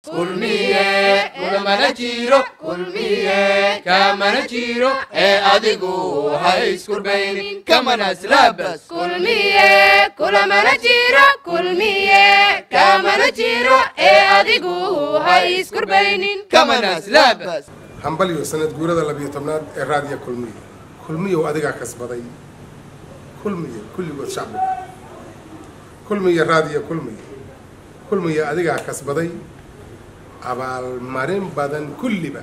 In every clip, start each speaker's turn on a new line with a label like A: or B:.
A: kulmiye kulamana jiro kulmiye kamana jiro ee adigu ha iskurbaynin kamana islabas
B: kulmiye kulamana jiro kulmiye kamana jiro ee adigu ha iskurbaynin
A: kamana islabas
C: hambalyo sanad guurada labiyo tobnaad ee raadiya kulmiye kulmiyow adigaa kasbaday kulmiye kulligood shacbiga kulmiye raadiya kulmiye kulmiye adigaa kasbaday abaalmarin badan kulliba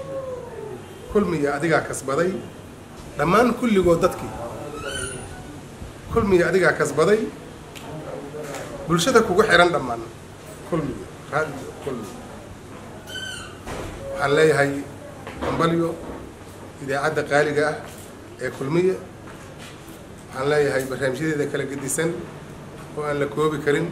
C: kulmiye adigaa kasbaday dhammaan kulligood dadkii kulmiye adigaa kasbaday bulshada kugu xihan dhammaan kulmiye raadiyo kulmiye waxaan leeyahay hambalyo idaacadda qaaliga ah ee kulmiye waxaan leeyahay barnaamijyadeeda kala gedisan oo aan la koobi karin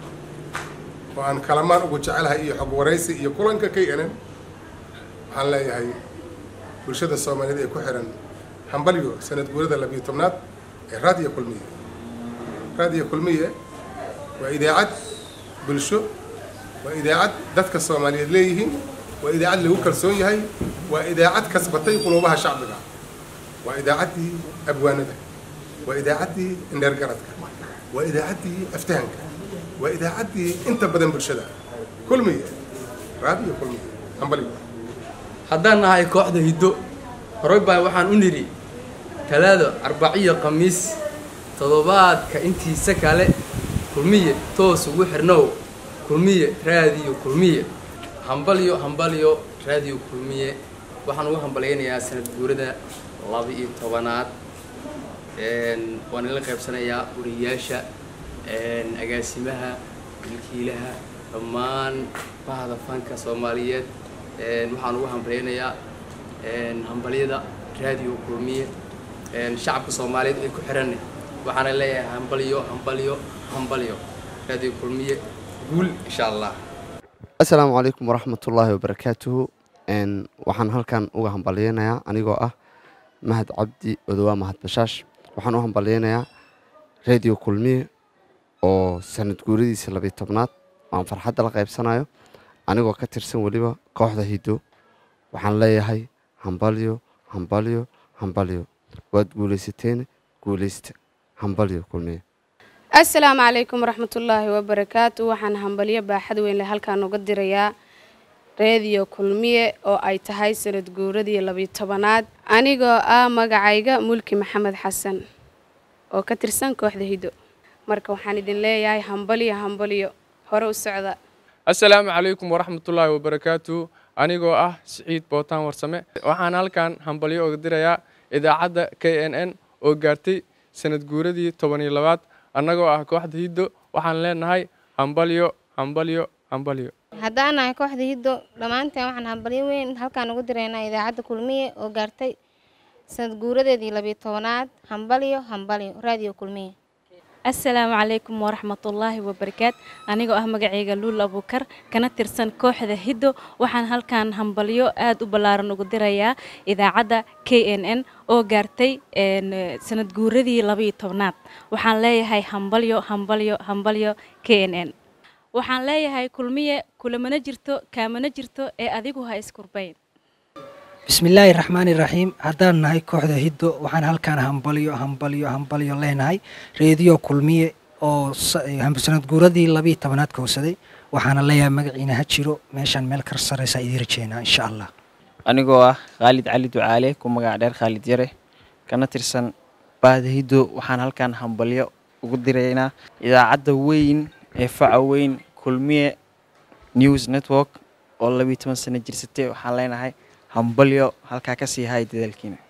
C: oo aan kalamaan ugu jecelahay iyo xog waraysi iyo kulanka k n n waxaan leeyahay bulshada soomaaliyeed ee ku xihan hambalyo sanad guurada labiyo tobnaad ee raadiyo kulmiye raadiyo kulmiye waa idaacad bulsho waa idaacad dadka soomaaliyeed leeyihiin waa idaacad lagu kalsoon yahay waa idaacad kasbatay quluubaha shacbiga waa idaacaddii abwaanada waa idaacaddii indheergaradka waa idaacaddii aftahanka waa idaacaddii inta badan bulshada kulmiye raadiyo kulmiye hambaliyo
D: haddaan nahay kooxda hiddo horey baan waxaan u nidhi talaado arbaciyo khamiis toddobaadka intiisa kale kulmiye toos ugu xirnow kulmiye raadiyo kulmiye hambalyo hambalyo raadiyo kulmiye waxaan ugu hambalyaynayaa sanad guurada laba iyo tobanaad waan ila qaybsanayaa wariyayaasha agaasimaha milkiilaha dhammaan bahda fanka soomaaliyeed waxaan ugu hambalyaynayaa hambalyada raadiyo kulmiye shacabka soomaaliyeed ay ku xiranne waxaana leeyahay hambalyo hambalyo hambalyo raadiyo kulmiye guul insha allah
E: assalaamu calaykum waraxmatullaahi wabarakaatuhu waxaan halkan uga hambalyaynayaa anigoo ah mahad cabdi odowaa mahad bashaash waxaan u hambalyaynayaa radio kulmiye oo sanad guuradiisa labiyo tobnaad aan farxadda la qaybsanayo anigoo ka tirsan weliba kooxda hiddo waxaan leeyahay hambalyo hambalyo hambalyo waad guulaysateen guulaysta hambalyo kulmiye
B: assalaamu calaykum waraxmatullaahi wabarakaatu waxaan hambalyo baaxad weyn leh halkaan uga dirayaa reediyo kulmiye oo ay tahay sanad guuradii labiyo tobanaad anigoo ah magacayga mulki maxamed xasan oo ka tirsan kooxda hiddo marka waxaan idin leeyahay hambalyo hambalyo hore u socda
F: assalaamu calaykum waraxmatullaahi wabarakaatu anigoo ah siciid bootaan warsame waxaan halkan hambalyo uga dirayaa idaacadda k n n oo gaartay sanad guuradii toban iyo labaad annagoo ah kooxda hiddo waxaan leenahay hambalyo hambalyo hambalyo
G: haddaan nahay kooxda hiddo dhammaanteen waxaan hambalyo weyn halkaan ugu diraynaa idaacadda kulmiye oo gaartay sanad guuradeedii labiyo tobanaad hambalyo hambalyo raadiyo kulmiye
H: assalaamu calaykum waraxmatullaahi wabarakaat anigoo ah magacayga luul abuukar kana tirsan kooxda hiddo waxaan halkan hambalyo aad u ballaaran ugu dirayaa idaacadda k n n oo gaartay sanad guuradii labaiyo tobnaad waxaan leeyahay hambalyo hambalyo hambalyo k n n waxaan leeyahay kulmiye kulamana jirto kaamana jirto ee adigu ha iskurbayn
I: bismillaahi raxmaani raxiim haddaan nahay kooxda hiddo waxaan halkaan hambalyo hambalyo hambalyo leenahay reediyo kulmiye oo sanad guuradii labiiyo tobanaad kowsaday waxaana leeyahay magaciina ha jiro meeshaan meel kar saraysaa idiin rajeynaa insha allah
J: anigoo ah khaalid cali ducaale ku magac dheer khaalid yare kana tirsan baahda hiddo waxaan halkaan hambalyo ugu diraynaa idaacadda weyn ee faca weyn kulmiye news network oo labiiyo toban sano jirsatay waxaan leenahay hambalyo halkaa ka sii hay dadaalkiina